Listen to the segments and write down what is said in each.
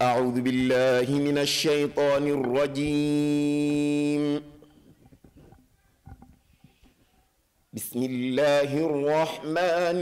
أعوذ بالله من الشيطان الرجيم بسم الله الرحمن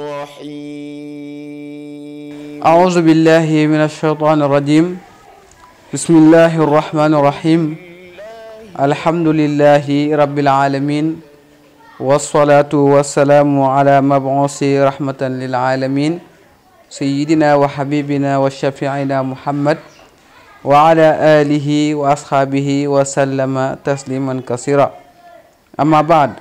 الرحيم أعوذ بالله من الشيطان الرجيم بسم الله الرحمن الرحيم الحمد لله رب العالمين والصلاة والسلام على مبعوث رحمة للعالمين سيدنا وحبيبنا وشفيعنا محمد وعلى آله وأصحابه وسلم تسليما كثيرا أما بعد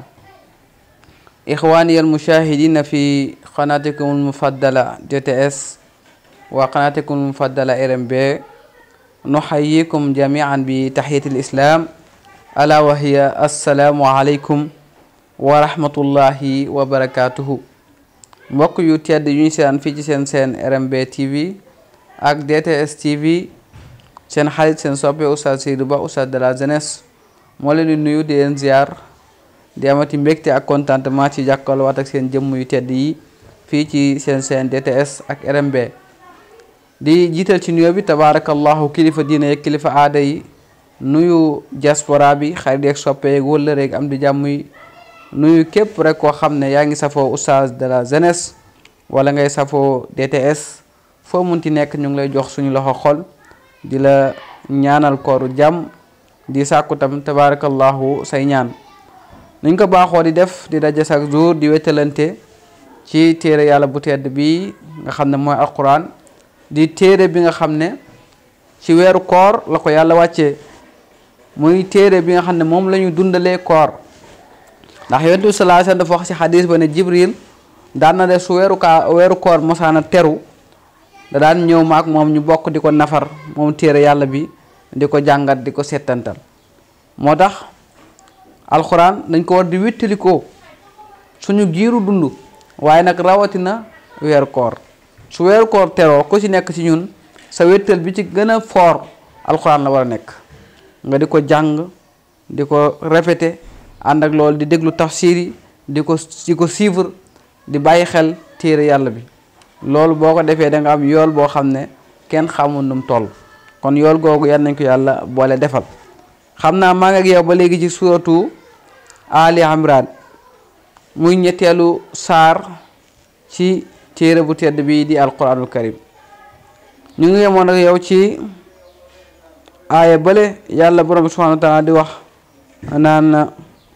إخواني المشاهدين في قناتكم المفضلة جي تي اس وقناتكم المفضلة ار ام بي نحييكم جميعا بتحية الإسلام ألا وهي السلام عليكم ورحمة الله وبركاته mbokk yu tedd yu ñu seen fii ci seen seen RMB TV ak DTS TV seen xarit seen soppe Oustaz Seydou Ba Oustaz de la jeunesse moo leen di nuyu di leen ziar di amati mbégte ak contentement ci jàkkaarloo waat ak seen jëmm yu tedd yi fii ci seen seen DTS ak RMB di jiital ci nuyoo bi tabaarakallahu kilifa diine yeeg kilifa aada yi nuyu diaspora bi xarit yeeg soppe yeeg wëllëre yeeg am di jàmm yi nuyu képp rek koo xam ne yaa ngi safoo oustaz de la jeunesse wala ngay safoo DTS foo munti nekk ñu ngi lay jox suñu loxo xol di la ñaanal kooru jàmm di sàkku tam tabaarakallahu say ñaan nuñ ko baaxoo di def di daje chaque jour di wétalante ci téere yàlla bu tedd bi nga xam ne mooy alquran di téere bi nga xam ne ci weeru koor la ko yàlla wàccee muy téere bi nga xam ne moom la ñu dundalee koor ndax yonent bi sallallahu alayhi wasallam dafa wax ci xadis ba ne jibril daan na def su weeru kaa weeru koor mosaana teru da daan ñëw ma ak moom ñu bokk di ko nafar moom téere yàlla bi di ko jàngat di ko settantal moo tax alxuraan dañ ko war di wéttalikoo suñu giiru dund waaye nag rawatina weeru koor su weeru koor teroo ku ci nekk ci ñun sa wéttal bi ci gën a foor alxuraan la war a nekk nga di ko jàng di ko répété ànd ak loolu di déglu tafsir yi di ko di ko suivre di bàyyi xel téere yàlla bi loolu boo ko defee da nga am yool boo xam ne kenn xamul nu mu toll kon yool googu yan nañ ko yàlla boole defal xam naa maa ngi ak yow ba léegi ci suratu Ali Imran muy ñetteelu saar ci téere bu tedd bi di alquranul karim ñu ngi yemoon ak yow ci aaya bële yàlla borom bi subhanahu wa taala di wax naan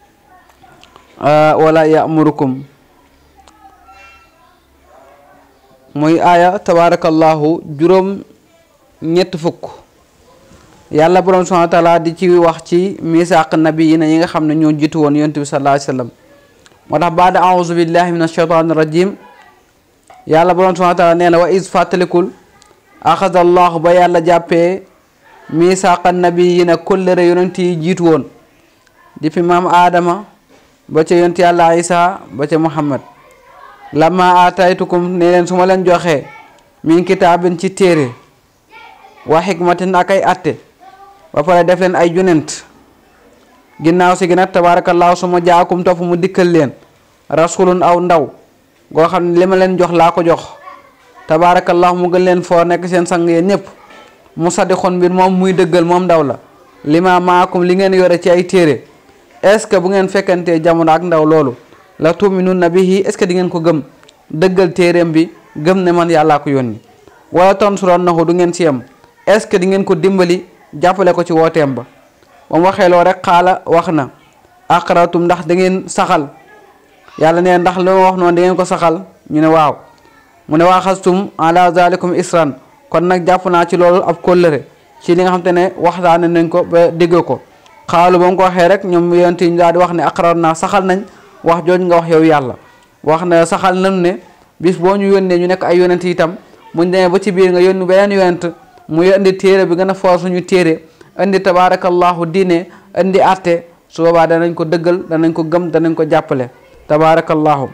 wala yamurukum muy aaya tabarakallahu juróom ñett fukk yàlla borom subhanahu wa taala di ci wax ci misaaq nabi yi na yi nga xam ne ñoo jiitu woon yonent bi sallallahu alayhi wasallam moo tax baada auzu billahi min ashaytani rajim yàlla borom subhanahu wa taala nee na wa is fàttalikul axada allahu ba yàlla jàppee misaaqa nabi yi na kóllëre yonent yi jiitu woon di fi maam aadama ba ca yonent yàlla isa ba ca muhammad lama aataytukum ne leen su ma leen joxee min kitaabin ci téere wa xikmatin ak ay atte ba pare def leen ay junent ginnaaw si gi nag tabaarakallaahu su ma jaakum topp mu dikkal leen rasulun aw ndaw goo xam ne li ma leen jox laa ko jox tabaarakallaahu mu gën leen foo nekk seen sang yéen ñëpp mu sadixoon mbir moom muy dëggal moom ndaw la li ma maakum li ngeen yore ci ay téere est-ce que bu ngeen fekkantee jamono ak ndaw loolu la tuminunna bihi est-ce que di ngeen ko gëm dëggal téereem bi gëm ne man yàllaa ko yónni wala tansurannahu du ngeen ci yem est-ce que di ngeen ko dimbali jàppale ko ci wooteem ba ba mu waxee loo rek xaala wax na aqratum ndax da ngeen saxal yàlla ne ndax li ma wax noonu da ngeen ko saxal ñu ne waaw mu ne waa xastum ala zalikum isran kon nag jàpp naa ci loolu ab kóllëre ci li nga xam te ne waxtaane nañ ko ba dégg ko xaalu ba mu ko waxee rek ñoom yonent yi ñu daal di wax ne aqrar naa saxal nañ wax jooju nga wax yow yàlla wax na saxal nañ ne bis boo ñu yónnee ñu nekk ay yonent itam muñ demee ba ci biir nga yónni beneen yonent mu indi téere bi gën a foor suñu téere indi tabaarakallahu diine indi atte su boobaa danañ ko dëggal danañ ko gëm danañ ko jàppale tabaarakallahu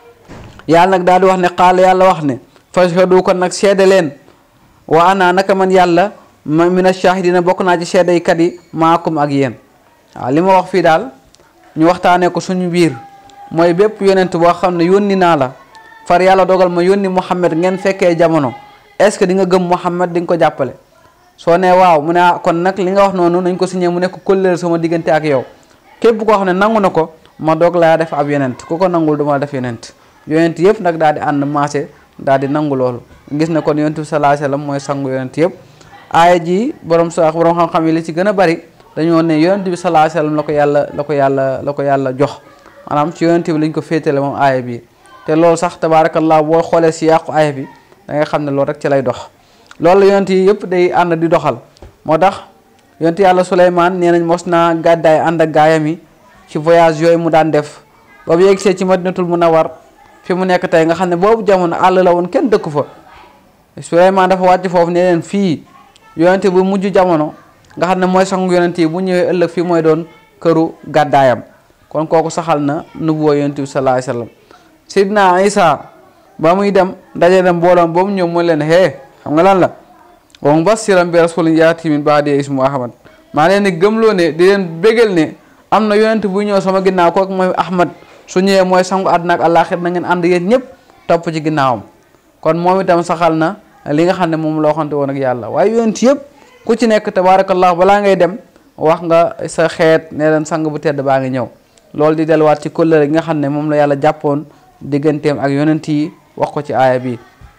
yàlla nag daal di wax ne xaala yàlla wax ne fashhadu kon nag seede leen wa ana naka man yàlla ma mina shahidina bokk naa ci seedeykat yi maakum ak yéen waaw li ma wax fii daal ñu waxtaanee ko suñu biir mooy bépp yonent boo xam ne yónni naa la far yàlla dogal ma yónni Muhammad ngeen fekkee jamono est-ce que di nga gëm Muhammad di nga ko jàppale soo nee waaw mu ne ah kon nag li nga wax noonu nañ ko signé mu nekk kóllëre sama diggante ak yow képp koo xam ne nangu na ko ma doog laa def ab yonent ku ko nangul duma def yonent yonent yëpp nag daal di ànd maase daal di nangu loolu gis na kon yonent bi sallallahu alayhi wasallam mooy sangu yonent yëpp aaya ji borom sa borom xam-xam yi li ci gën a bari dañoo ne yonent bi sallallahu alayhi wasallam la ko yàlla la ko yàlla la ko yàlla jox maanaam ci yonent bi lañ ko féetale moom aaya bi te loolu sax tabaarakallah boo xoolee si yàqu aaya bi da nga xam ne loolu rek ci lay dox loolu yonent yi yëpp day ànd di doxal moo tax yonent yàlla Suleymaan nee nañ mos naa gàddaay ànd ak gaayam yi ci voyage yooyu mu daan def boobu yeggsee ci madinatul munawwar fi mu nekk tey nga xam ne boobu jamono àll la woon kenn dëkk fa Suleymaan dafa wàcc foofu ne leen fii yonent bu mujj jamono nga xam ne mooy sangu yonent yi bu ñëwee ëllëg fii mooy doon këru gàddaayam kon kooku saxal na nubuwa yonent bi sallallahu alayhi wasallam Seydina Isa ba muy dem daje dem mbooloom ba mu ñëw mu leen hee xam nga lan la wa mubashiran bi rasulin yaati min ba'di ismu Ahmad maa leen di gëmloo ne di leen bégal ne am na yonent bu ñëw sama ginnaaw kooku mooy Ahmad su ñëwee mooy sangu àdduna ak àllaaxir na ngeen ànd yéen ñëpp topp ci ginnaawam kon moom itam saxal na li nga xam ne moom la waxante woon ak yàlla waaye yonent yëpp ku ci nekk tabaarakallah balaa ngay dem wax nga sa xeet ne leen sang bu tedd baa ngi ñëw loolu di delluwaat ci kóllëre gi nga xam ne moom la yàlla jàppoon digganteem ak yonent yi wax ko ci aaya bi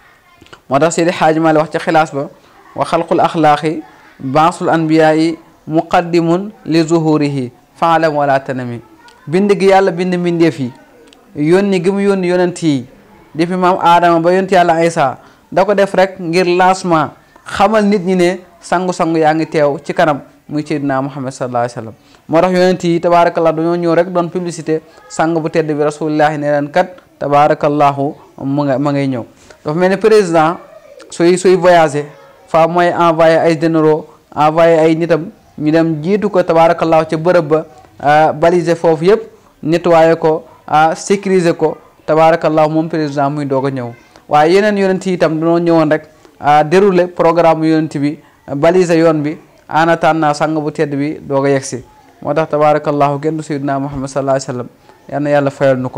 moo tax Seydi Xaaji Maalik wax ci xilaas ba wa xalqul axlaaqi baasul anbiyaayi muqaddimun li zuhurihi faalam wala tanami bind gi yàlla bind mbindeef yi yónni gi mu yónni yonent yi depuis maam aadama ba yonent yàlla Isa da ko def rek ngir lancement xamal nit ñi ne sangu-sangu yaa ngi teew ci kanam muy Seydina Muhammad sallallahu alayhi wa sallam moo tax yonent yi tabaarakallah dañoo ñëw rek doon publicité sang bu tedd bi rasulillahi ne leen kat tabaarakallahu mu nga ma ngay ñëw dafa mel ni président suy suy voyagé fa mooy envoyé ay généraux envoyé ay nitam ñu dem jiitu ko tabaarakallahu ca bërëb ba baliser foofu yëpp nettoyé ko sécuriser ko tabaarakallahu moom président muy doog a ñëw waaye yeneen yonent yi itam dañoo ñëwoon rek dérouler programme yonent bi baliser yoon bi en attendant sang bu tedd bi doog a yegsi moo tax tabaarakallahu kenn du sayyidina Muhammad sallallahu alayhi wa sallam yal na yàlla fayal nu ko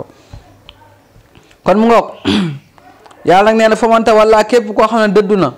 kon mu ngoog yàlla nag nee na fa man tawalla képp koo xam ne dëddu na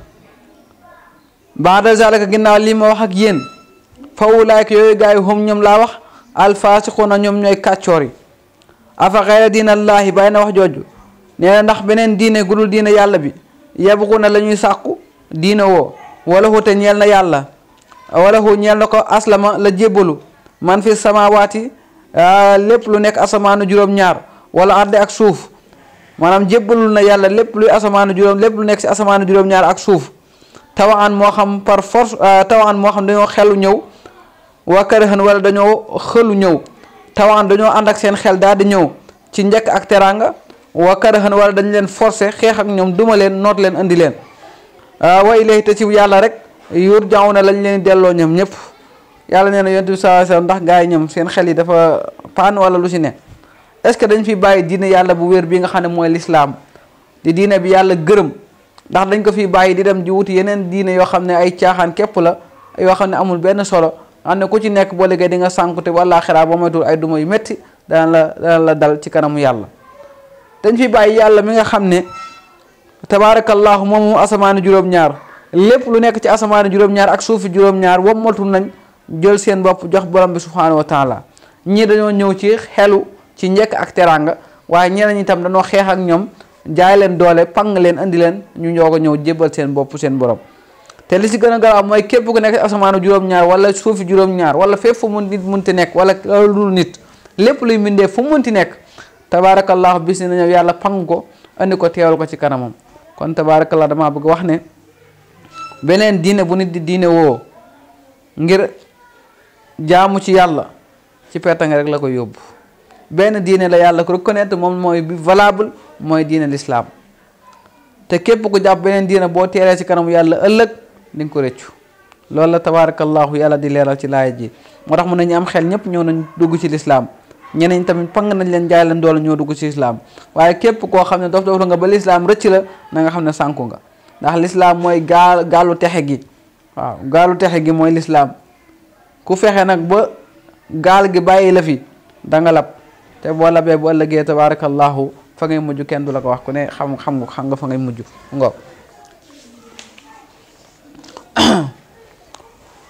baada zalika ginnaaw lii ma wax ak yéen fa ulaayka yooyu gaa yi hum ñoom laa wax alfaasiquuna ñoom ñooy kàccoor yi afa xayra diinallaahi bàyyi na wax jooju nee na ndax beneen diine gudul diine yàlla bi yabxuuna la ñuy sàkku diine woo wala hu te ñeel na yàlla wala hu ñeel na ko aslama la jébbalu man fi samawaati lépp lu nekk asamaanu juróom-ñaar wala arde ak suuf maanaam jébbalul na yàlla lépp luy asamaanu juróom lépp lu nekk si asamaanu juróom-ñaar ak suuf tawaan moo xam par force tawaan moo xam dañoo xelu ñëw waa kërëxën wala dañoo xëlu ñëw tawaan dañoo ànd ak seen xel daal di ñëw ci njëkk ak teraanga waa kërëxën wala dañ leen forcé xeex ak ñoom duma leen noot leen indi leen wa ilayhi te ci yàlla rek yur jaaw na lañ leen delloo ñoom ñëpp yàlla nee na yonent bi sallallahu alayhi wasallam ndax gars yi ñoom seen xel yi dafa paan wala lu si ne est ce que dañ fi bàyyi diine yàlla bu wér bi nga xam ne mooy lislaam di diine bi yàlla gërëm ndax dañ ko fi bàyyi di dem ji wuti yeneen diine yoo xam ne ay caaxaan képp la yoo xam ne amul benn solo xam ne ku ci nekk boo liggéey di nga sànku te wala xiraa boo moytul ay duma yu métti dana la dana la dal ci kanamu yàlla dañ fi bàyyi yàlla mi nga xam ne tabaarakallahu moom moom asamaani juróom-ñaar lépp lu nekk ci asamaani juróom-ñaar ak suufi juróom-ñaar wommatul nañ jël seen bopp jox borom bi subhaanahu wa taala ñii dañoo ñëw ci xelu ci njëkk ak teraanga waaye ñeneen ñi tam dañoo xeex ak ñoom jaay leen doole pang leen indi leen ñu ñoo ko ñëw jébbal seen bopp seen borom te li si gën a garaaw mooy képp ku nekk ci asamaanu juróom-ñaar wala suufi juróom-ñaar wala fépp fu mun nit munti nekk wala lu nit lépp luy mindee fu munti nekk tabaarakallahu bis na ñëw yàlla pang ko andi ko teewal ko ci kanamam kon tabaarakallah damaa bëgg wax ne beneen diine bu nit di diine woo ngir jaamu ci yàlla ci pertange rek la ko yóbbu benn diine la yàlla ko reconnaître moom mooy bi valable mooy diine l'islam te képp ku jàpp beneen diine boo teeree ci kanamu yàlla ëllëg di nga ko rëccu loolu la tabaarakallahu yàlla di leeral ci laaya ji moo tax mun nañu am xel ñëpp ñëw nañ dugg ci lislaam ñeneen tamit pang nañ leen jaay leen doole ñoo dugg ci lislaam waaye képp koo xam ne dof dof nga ba lislaam rëcc la na nga xam ne sànku nga ndax lislaam mooy gaal gaalu texe gi waaw gaalu texe gi mooy lislaam ku fexe nag ba gaal gi bàyyi la fi da nga lab te boo labee bu ëllëgee tabaarakallahu fa ngay mujj kenn du la ko wax ku ne xam xam nga xam nga fa ngay mujj ngo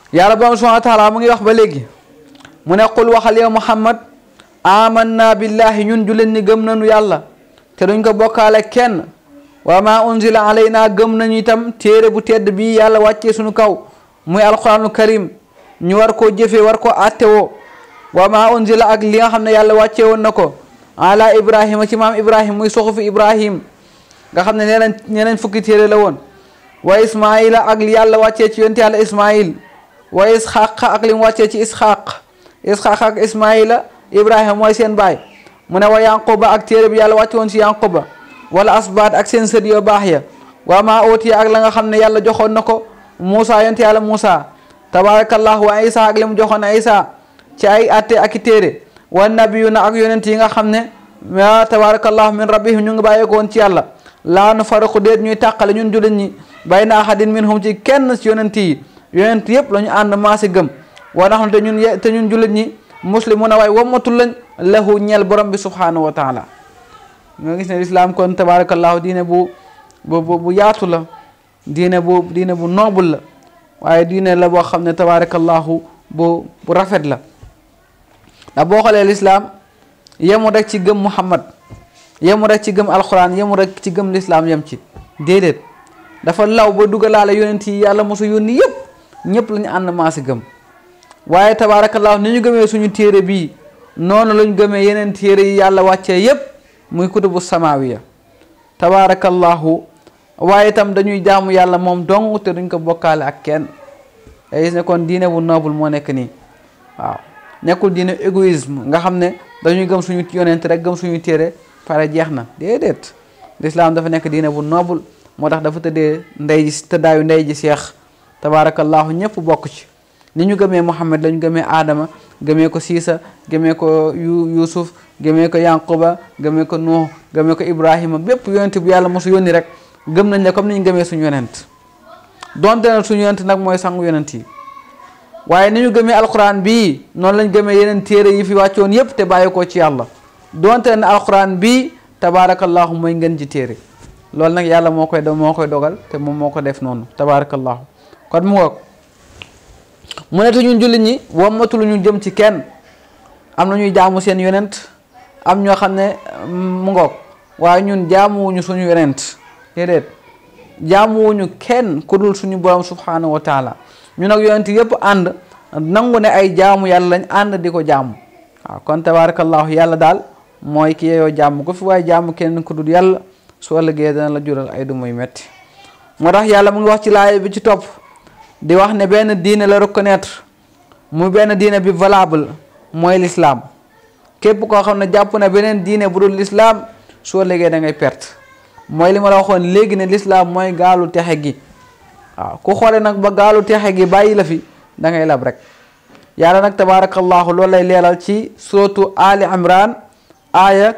yàlla borom subhanahu wa taala mu ngi wax ba léegi mu ne qul waxal yow muhammad amanna billahi ñun jullit ñi gëm nañu yàlla te duñ ko bokkaale kenn wa ma unzila alayna gëm nañu itam téere bu tedd bii yàlla wàccee suñu kaw muy alquranul karim ñu war koo jëfee war ko attewoo wa ma unzila ak li nga xam ne yàlla wàccee woon na ko ala ibrahima ci maam ibrahim muy suxufi ibrahim nga xam ne ñeneen ñeneen fukki téere la woon wa ismaila ak li yàlla wàccee ci yonte yàlla ismail wa isxaq ak li mu wàccee ci isxaq isxaq ak ismaila ibrahima mooy seen baay mu ne wa yanquba ak téere bi yàlla wàcce woon ci yanquba wala asbaat ak seen sët yoo baax ya wa ma ootiya ak la nga xam ne yàlla joxoon na ko Moussa yonte yàlla Moussa tabarakallahu wa isa ak li mu joxoon isa ci ay atte ak i téere wa nabiyuna ak yonent yi nga xam ne wa tabarakallahu min rabbihim ñu ngi bàyyeeko woon ci yàlla laa nu faraqu déet ñuy tàqale ñun jullit ñi bayna ahadin minhum ci kenn ci yonent yi yonent yëpp la ñu ànd maasi gëm wa naxnu te ñun ye te ñun jullit ñi muslimuna waaye wammatul lañ lahu ñeel borom bi subhanahu wa taala nga gis ne lislaam kon tabarakallahu diine bu bu bu yaatu la diine bu diine bu noble la waaye diine la boo xam ne tabarakallahu bu bu rafet la ndax boo xoolee lislaam yemu rek ci gëm muhammad yemu rek ci gëm alquran yemu rek ci gëm lislaam yem ci déedéet dafa law ba dugalaale yonent yi yàlla mosu yónni yëpp ñëpp la ñu ànd maasi gëm waaye tabaarakallaahu ni ñu gëmee suñu téere bii noonu lañ gëmee yeneen téere yi yàlla wàccee yëpp muy kutubu samaawiya tabaarakallaahu waaye itam dañuy jaamu yàlla moom dong te duñ ko bokkaale ak kenn day gis ne kon diine bu noble moo nekk nii waaw nekkul diine égoïsme nga xam ne dañuy gëm suñu yonent rek gëm suñu téere pare jeex na déedéet lislaam dafa nekk diine bu noble moo tax dafa tëddee ndey ji tëddaayu ndey ji seex tabaarakallaahu ñëpp bokk ci ni ñu gëmee Muhammad lañu gëmee Adama gëmee ko Siisa gëmee ko yu Yuusuf gëmee ko Yanquba gëmee ko Nuux gëmee ko Ibrahima bépp yonent bu yàlla mosu yónni rek gëm nañ ne comme ni ñu gëmee suñu yonent donte ne suñu yonent nag mooy sangu yonent yi waaye ni ñu gëmee alquran bii noonu lañ gëmee yeneen téere yi fi wàccoon yépp te bàyyi ko ci yàlla donte ne alquran bii tabaarakallahu mooy ngeen ji téere loolu nag yàlla moo koy moo koy dogal te moom moo ko def noonu tabaarakallahu kon mu ngoog mu ne te ñun jullit ñi wammatul ñu jëm ci kenn am na ñuy jaamu seen yonent am ñoo xam ne mu ngoog waaye ñun jaamuwuñu suñu yonent déedéet jaamuwuñu kenn ku dul suñu borom subhanahu wa taala ñu nag yonent yëpp ànd nangu ne ay jaamu yàlla lañ ànd di ko jaamu waaw kon tabarakallahu yàlla daal mooy ki yeyoo jaamu ko fi waaye jaamu kenn ku dul yàlla su ëllëgee dana la jural ay du muy metti moo tax yàlla mu ngi wax ci laay bi ci topp di wax ne benn diine la reconnaître mu benn diine bi valable mooy l'islam képp koo xam ne jàpp na beneen diine bu dul l'islam soo léegi da ngay perte mooy li ma la waxoon léegi ne l'islam mooy gaalu texe gi waaw ku xoole nag ba gaalu texe gi bàyyi la fi da ngay lab rek yàlla nag tabaarakallahu loolu lay leeral ci suratu ali imran aya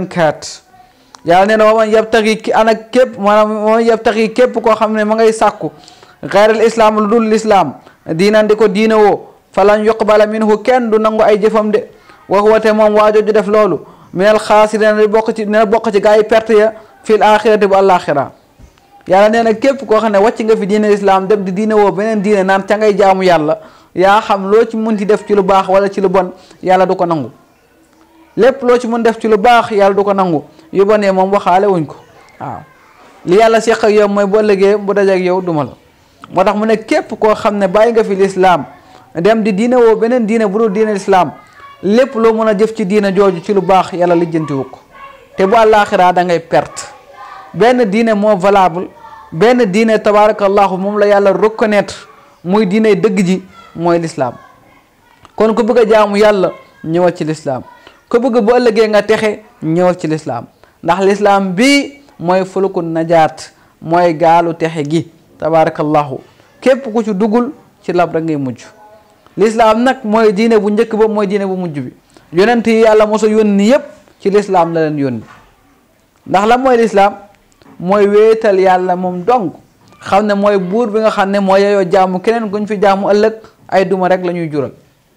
84 yàlla nee na wa man yabtaxi ki ana képp maanaam wa man yabtaxi képp koo xam ne ma ngay sàkku xayral islam lu dul l'islam diinan di ko diina woo falan yuqbala minhu kenn du nangu ay jëfam de wa huwa te moom waajooju def loolu minal xaasirina di bokk ci dina bokk ci gaa yi perte ya fil axirati bu àllaaxira yàlla nee na képp koo xam ne wàcc nga fi diine islam dem di diine woo beneen diine naan ca ngay jaamu yàlla yaa xam loo ci munti def ci lu baax wala ci lu bon yàlla du ko nangu lépp loo ci mun def ci lu baax yàlla du ko nangu yu bonee moom waxaale wuñ ko waaw li yàlla seq ak yow mooy bu ëllëgee bu dajeek yow duma la moo tax mu ne képp koo xam ne bàyyi nga fi lislaam dem di diine woo beneen diine bu dul diine lislaam lépp loo mën a jëf ci diine jooju ci lu baax yàlla lijjantiwu ko te bu àllaaxiraa da ngay perte benn diine moo valable benn diine tabaarakallahu moom la yàlla reconnaître muy diine dëgg ji mooy lislaam kon ku bëgg a jaamu yàlla ñëwal ci lislaam ku bëgg bu ëllëgee nga texe ñëwal ci lislaam ndax lislaam bii mooy fulku najaat mooy gaalu texe gi tabaarakallahu képp ku ci duggul ci lab rek ngay mujj lislaam nag mooy diine bu njëkk ba mooy diine bu mujj bi yonent yi yàlla mosa yónni yépp ci lislaam la leen yónni ndax la mooy lislaam mooy wéetal yàlla moom dong xam ne mooy buur bi nga xam ne mooy yeyoo jaamu keneen guñ fi jaamu ëllëg ay duma rek la ñuy jural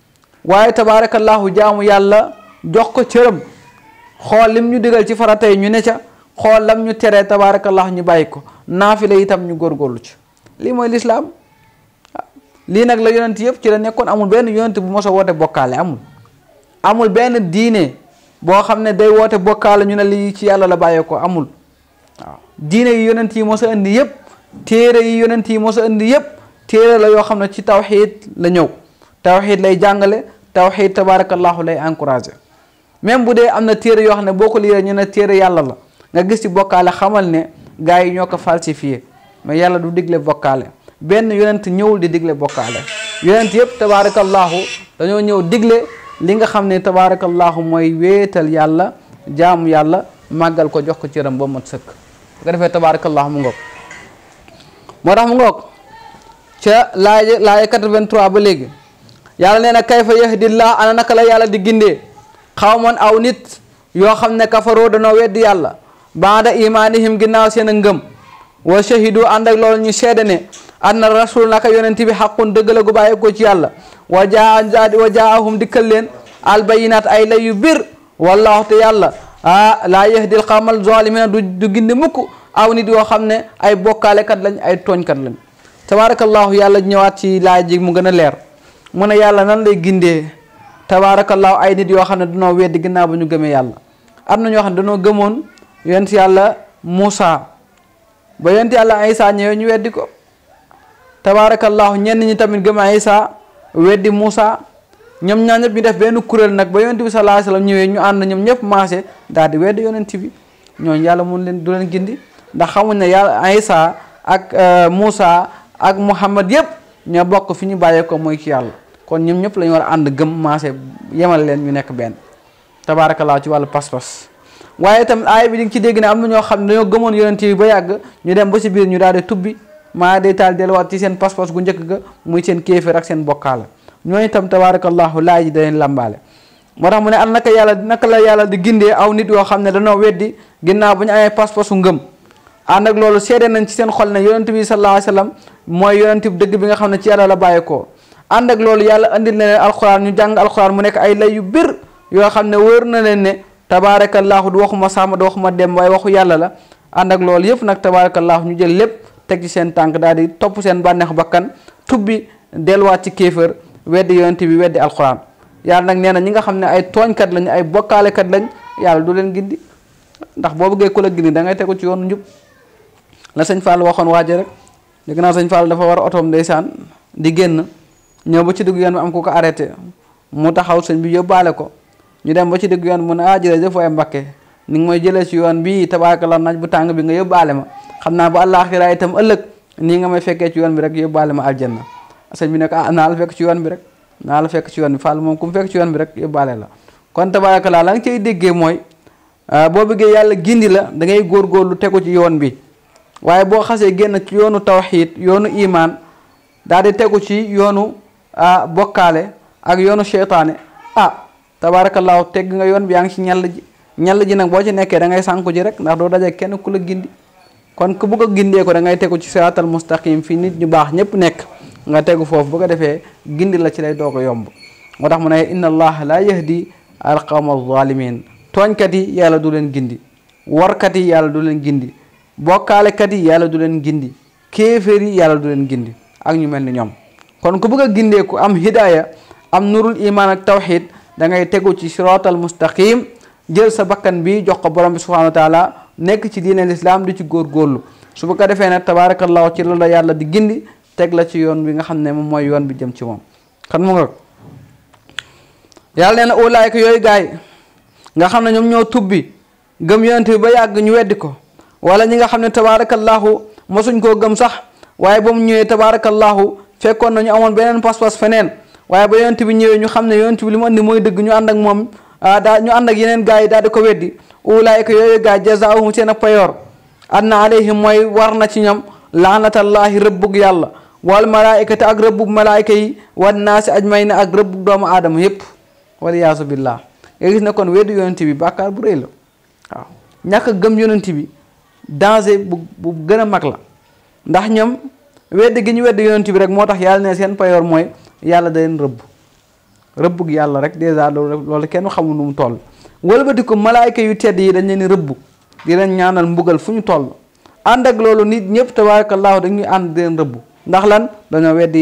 waaye tabaarakallahu jaamu yàlla jox ko cëram xool lim ñu digal ci faratay ñu ne ca xool lam ñu teree tabaarakallahu ñu bàyyi ko naafila itam ñu góorgóorlu ci lii mooy lislaam lii nag la yonent yëpp ci la nekkoon amul benn yonent bu mos a woote bokkaale amul amul benn diine boo xam ne day woote bokkaale ñu ne lii ci yàlla la bàyyee ko amul waaw diine yi yonent yi mos a indi yëpp téere yi yonent yi mos a indi yëpp téere la yoo xam ne ci tawxiid la ñëw tawxiid lay jàngale tawxiid tabarakallahu lay encouragé même bu dee am na téere yoo xam ne boo ko liiree ñu ne téere yàlla la nga gis ci bokkaale xamal ne gars yi ñoo ko falsifié mais yàlla du digle bokkaale benn yonent ñëwul di digle bokkaale yonent yëpp tabarakallahu dañoo ñëw digle li nga xam ne tabarakallahu mooy wéetal yàlla jaamu yàlla màggal ko jox ko cëram ba mat sëkk bu ko defee tabarakallahu mu ngoog moo tax mu ngoog ca laaya laaya 83 ba léegi yàlla nee na kayfa yahdillah ana naka la yàlla di gindee xawman aw nit yoo xam ne kafaroo danoo weddi yàlla baada imaanihim ginnaaw seen a ngëm wa shahidu ànd ak loolu ñu seede ne anna rasul naka yonent bi xaqun dëgg la gu bàyyi ko ci yàlla wa jaa wa jaahum dikkal leen albayinaat ay lay yu bir wallahu te yàlla ah laa yahdil xawmal zalimina du du gindi mukk aw nit yoo xam ne ay bokkaalekat lañ ay tooñkat lañ tabarakallahu yàlla ñëwaat ci laaj ji mu gën a leer mu ne yàlla nan lay gindee tabaarakallaahu ay nit yoo xam ne danoo weddi ginnaaw ba ñu gëmee yàlla am na ñoo xam ne danoo gëmoon yonent yàlla Muusa ba yonent yàlla Isa ñëwee ñu weddi ko tabaarakallaahu ñenn ñi tamit gëm Isa weddi Muusa ñoom ñaa ñëpp ñu def benn kuréel nag ba yonent bi sallallaahu alayhi wa sallam ñëwee ñu ànd ñoom ñëpp maase daal di weddi yonent bi ñooñu yàlla mun leen du leen gindi ndax xamuñ ne yàlla Isa ak Muusa ak Muhammad yëpp ñoo bokk fi ñu bàyyee ko mooy ci yàlla kon ñoom ñëpp la ñu war a ànd gëm maase yemal leen ñu nekk benn tabaarakallaa ci wàllu pas-pas waaye tamit aaya bi di nga ci dégg ne am na ñoo xam ne dañoo gëmoon yonent yi ba yàgg ñu dem ba si biir ñu daal di tubbi maa day taal delluwaat ci seen pas-pas gu njëkk ga muy seen kéeféer ak seen bokkaala ñooñu itam tabaarakallaahu laay ji da leen làmbaale moo tax mu ne an naka yàlla naka la yàlla di gindee aw nit yoo xam ne dañoo weddi ginnaaw bu ñu amee pas-pasu ngëm ànd ak loolu seede nañ ci seen xol ne yonent bi sallallaahu alayhi wa sallam mooy yonent bi dëgg bi nga xam ne ci yàlla la bàyyeekoo ànd ak loolu yàlla andil na leen alxuraan ñu jàng alxuraan mu nekk ay lay yu bir yoo xam ne wóor na leen ne tabaarakallaahu du waxuma sàmm du waxuma dem waaye waxu yàlla la ànd ak loolu yëpp nag tabaarakallaahu ñu jël lépp teg ci seen tànk daal di topp seen bànneexu bakkan tubbi delluwaat ci kéefër weddi yonent bi weddi alxuraan yàlla nag nee na ñi nga xam ne ay tooñkat lañ ay bokkaalekat lañ yàlla du leen gindi ndax boo bëggee ku la gindi da ngay tegu ci yoonu njub la sëñ Fall waxoon waaje rek dégg naa sëñ Fall dafa war a otoom ndeysaan di génn ñëw ba ci diggu yoon bi am ku ko arrêté mu taxaw sëñ bi yóbbaale ko ñu dem ba ci diggu yoon bi mu ne ah jërëjëf waaye Mbakke ni nga may jëlee ci yoon bii tabaarkalla naaj bu tàng bi nga yóbbaale ma xam naa ba àllaaxira itam ëllëg nii nga may fekkee ci yoon bi rek yóbbaale ma aljanna sëñ bi ne ko ah naa la fekk ci yoon bi rek naa la fekk ci yoon bi Fall moom ku mu fekk ci yoon bi rek yóbbaale la kon tabaarkalla la nga cay déggee mooy boo bëggee yàlla gindi la da ngay góorgóorlu tegu ci yoon bi waaye boo xasee génn ci yoonu tawxiid yoonu imaan daal di tegu ci yoonu ah bokkaale ak yoonu seytaane ah tabaarakallaahu tegg nga yoon bi yaa ngi ci ñall ji ñall ji nag boo ci nekkee da ngay sànku ji rek ndax doo daje kenn ku la gindi kon ku bëgg a gindee ko da ngay tegu ci siraatal mustaqim fii nit ñu baax ñëpp nekk nga tegu foofu bu ko defee gindi la ci lay doog a yomb moo tax mu ne inna allaha la yahdi al qawma zalimin tooñkat yi yàlla du leen gindi warkat yi yàlla du leen gindi bokkaalekat yi yàlla du leen gindi kéeféer yi yàlla du leen gindi ak ñu mel ni ñoom kon ku bëgg a gindee ku am hidaaya am nurul iman ak tawxid da ngay tegu ci siraatal mustaqim jël sa bakkan bi jox ko borom bi subhanahu wa taala nekk ci diine lislaam di ci góorgóorlu su bu ko defee nag tabaarakallahu ci la la yàlla di gindi teg la ci yoon bi nga xam ne moom mooy yoon bi jëm ci moom kan mu nga yàlla nee na ulaayka yooyu gaay nga xam ne ñoom ñoo tubbi gëm yonent bi ba yàgg ñu weddi ko wala ñi nga xam ne tabaarakallahu mosuñ koo gëm sax waaye ba mu ñëwee tabaarakallahu fekkoon na ñu amoon beneen pas-pas feneen waaye ba yonent bi ñëwee ñu xam ne yonent bi li mu andi mooy dëgg ñu ànd ak moom daa ñu ànd ak yeneen gars yi daal di ko weddi ulaayka yooyu gaay jazaahum seen a payoor anna alayhim mooy war na ci ñoom laanatallahi rëbbug yàlla wal malaayikati ak rëbbug malaayika yi wan naasi ajmayna ak rëbbug doomu aadama yépp waliyaasu billah nga gis ne kon weddi yonent bi bàkkaar bu rëy la waaw ñàkk a gëm yonent bi danger bu bu gën a mag la ndax ñoom weddi gi ñu weddi yonent bi rek moo tax yàlla ne seen payoor mooy yàlla da leen rëbb rëbbug yàlla rek dèjà loolu loolu kenn xamul nu mu toll wëlbati ko malaayka yu tedd yi dañ leen rëbb di leen ñaanal mbugal fu ñu toll ànd ak loolu nit ñëpp tabaarakallaahu dañuy ànd di leen rëbb ndax lan dañoo weddi yàlla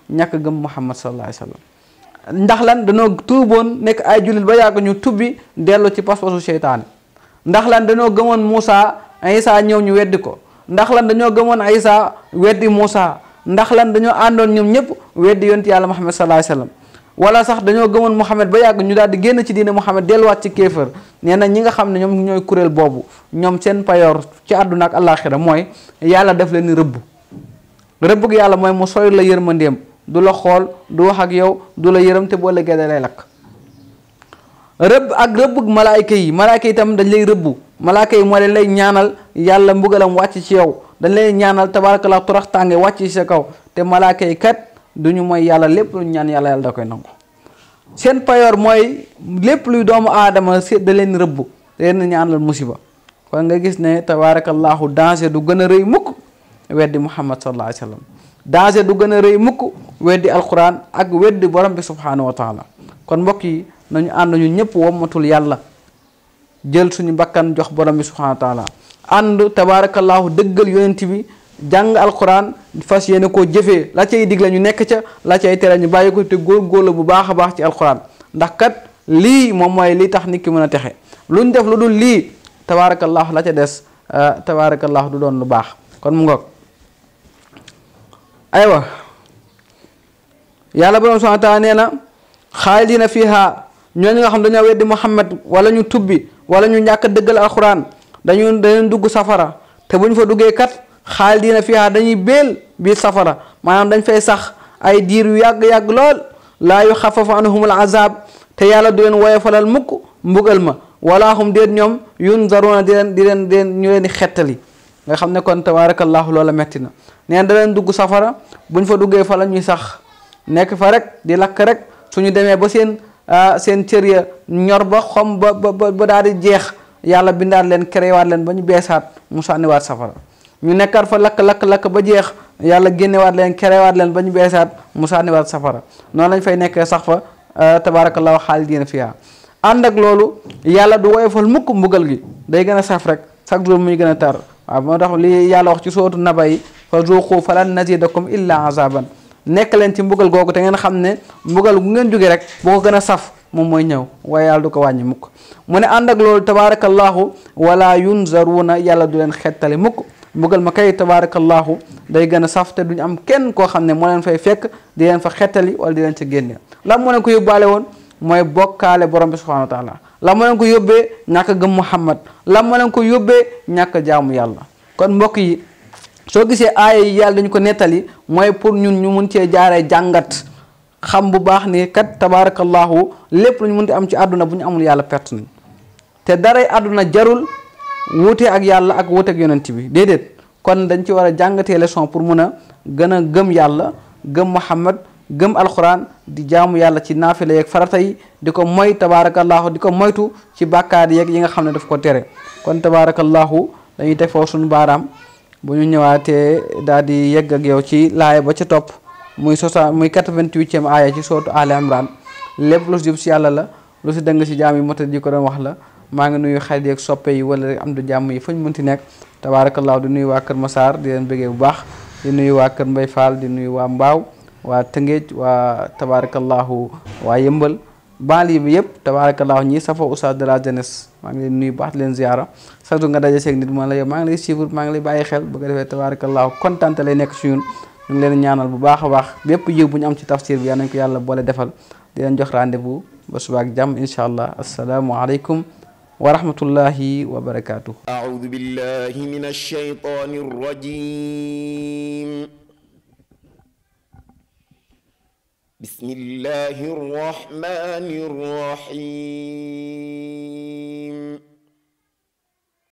ñàkk gëm muhammad sallallahu alayhi wasallam ndax lan dañoo tuuboon nekk ay jullit ba yàgg ñu tubbi dellu ci pas-pasu seytaane ndax lan dañoo gëmoon Moussa Isa ñëw ñu weddi ko ndax lan dañoo gëmoon Isa weddi Moussa ndax lan dañoo àndoon ñoom ñëpp weddi yonti yàlla muhammad sallallahu alayhi wasallam wala sax dañoo gëmoon Muhammad ba yàgg ñu daal di génn ci diine Muhammad delluwaat ci kéefër nee na ñi nga xam ne ñoom ñooy kuréel boobu ñoom seen payoor ci àdduna ak àllaaxira mooy yàlla def leen rëbb rëbb gi yàlla mooy mu sooy la yërmandeem du la xool du wax ak yow du la yërëm te boo léegi da lay lakk rëbb ak rëbb malaayka yi malaayka yi tam dañ lay rëbbu malaayka yi moo leen lay ñaanal yàlla mbugalam wàcc ci yow dañ lay ñaanal tabaarakallah torox tànge wàcc ci sa kaw te malaayka yi kat duñu mooy yàlla lépp lu ñaan yàlla yàlla da koy nangu seen payoor mooy lépp luy doomu aadama si da leen rëbb da leen ñaanal musiba kon nga gis ne tabaarakallahu danger du gën a rëy mukk weddi muhammad sallallahu alayhi wa sallam danger du gën a rëy mukk weddi alquran ak weddi borom bi subhanahu wa taala kon mbokk yi nañu ànd ñu ñëpp wommatul yàlla jël suñu bakkan jox borom bi subhanahu wa taala ànd tabaarakallahu dëggal yonent bi jàng alquran fas yéene koo jëfee la cay digle ñu nekk ca la cay tere ñu bàyyi ko te góorgóorlu bu baax a baax ci alquran ndax kat lii moom mooy li tax nit ki mën a texe lu ñu def lu dul lii tabaarakallahu la ca des tabaarakallahu du doon lu baax kon mu ngoog aywa yàlla borom subhanahu wa taala nee na xaalidina fiha ñooñu nga xam dañoo weddi muhammad wala ñu tubbi wala ñu ñàkk dëggal alquran dañu dañu dugg safara te bu ñu fa duggee kat xaalidina fiha dañuy béel biir safara maanaam dañ fay sax ay diir yu yàgg-yàgg lool laa yu xafafu anhumul azab te yàlla du leen woyofalal mukk mbugal ma wala hum déet ñoom yunzaruna di leen di leen di leen ñu leen di xettali nga xam ne kon tabaarakallahu loola metti na neen da leen dugg safara bu ñu fa duggee fa la ñuy sax nekk fa rek di lakk rek suñu demee ba seen seen cër ya ñor ba xom ba ba ba daal di jeex yàlla bindaat leen créewaat leen ba ñu beesaat mu sànniwaat safara ñu nekkaat fa lakk lakk lakk ba jeex yàlla génnewaat leen créewaat leen ba ñu beesaat mu sànniwaat safara noonu lañ fay nekkee sax fa tabaarakallahu xaalidiina fiha ànd ak loolu yàlla du woyofal mukk mbugal gi day gën a saf rek chaque jour muy gën a tar waaw moo tax li yàlla wax ci sootu naba yi fa zuuqu falan nazidakum illa azaban nekk leen ci mbugal googu te ngeen xam ne mbugal gu ngeen jóge rek boo ko gën a saf moom mooy ñëw waaye yàlla du ko wàññi mukk mu ne ànd ak loolu tabaarakallahu wala yunzaruuna yàlla du leen xettali mukk mbugal ma kay tabaarakallahu day gën a saf te duñu am kenn koo xam ne moo leen fay fekk di leen fa xettali wala di leen ca génne lan moo leen ko yóbbaale woon mooy bokkaale borom bi subhanahu wa taala lan moo leen ko yóbbee ñàkk gëm muhammad lan moo leen ko yóbbee ñàkk jaamu yàlla kon mbokk yi soo gisee aaya yi yàlla dañu ko nettali mooy pour ñun ñu mun cee jaaree jàngat xam bu baax ni kat tabaarakallahu lépp lu ñu mun di am ci àdduna bu ñu amul yàlla perte nañ te daray àdduna jarul wuute ak yàlla ak wuute ak yonent bi déedéet kon dañ ci war a jàngatee leçon pour mun a gën a gëm yàlla gëm muhammad gëm alquran di jaamu yàlla ci naafila yeeg farata yi di ko moy tabaarakallahu di ko moytu ci bàkkaar yeeg yi nga xam ne daf ko tere kon tabaarakallahu dañuy teg foofu suñu baaraam bu ñu ñëwaatee daal di yegg ak yow ci laaya ba ca topp muy sosa muy 88e aaya ci sootu Ali Imran lépp lu si jub si yàlla la lu si dëng si jaam yi mota ji ko doon wax la maa ngi nuyu xarit yeeg soppe yi wala am du jàmm yi fañ mënti nekk tabaarakallahu di nuyu waa Kër Massar di leen bëggee bu baax di nuyu waa Kër Mbay Fall di nuyu waa Mbaaw waa Tëngéej waa tabaarakallahu waa Yëmbal banlieue bi yëpp tabaarakallahu ñii safoo oustaz de la jeunesse maa ngi leen nuyu baax di leen ziara sax du nga daje seeg nit ma la yow maa ngi lay suivre maa ngi lay bàyyi xel bu ko defee tabaarakallahu kontaan lay nekk si ñun ñu ngi leen ñaanal bu baax a baax bépp yiw bu ñu am ci tafsir bi yal nañ ko yàlla boole defal di leen jox rendez-vous ba suba ak jàmm incha allah asalaamu aleykum wa rahmatullahi wa barakaatuh أعوذ بالله من الشيطان الرجيم بسم الله الرحمن الرحيم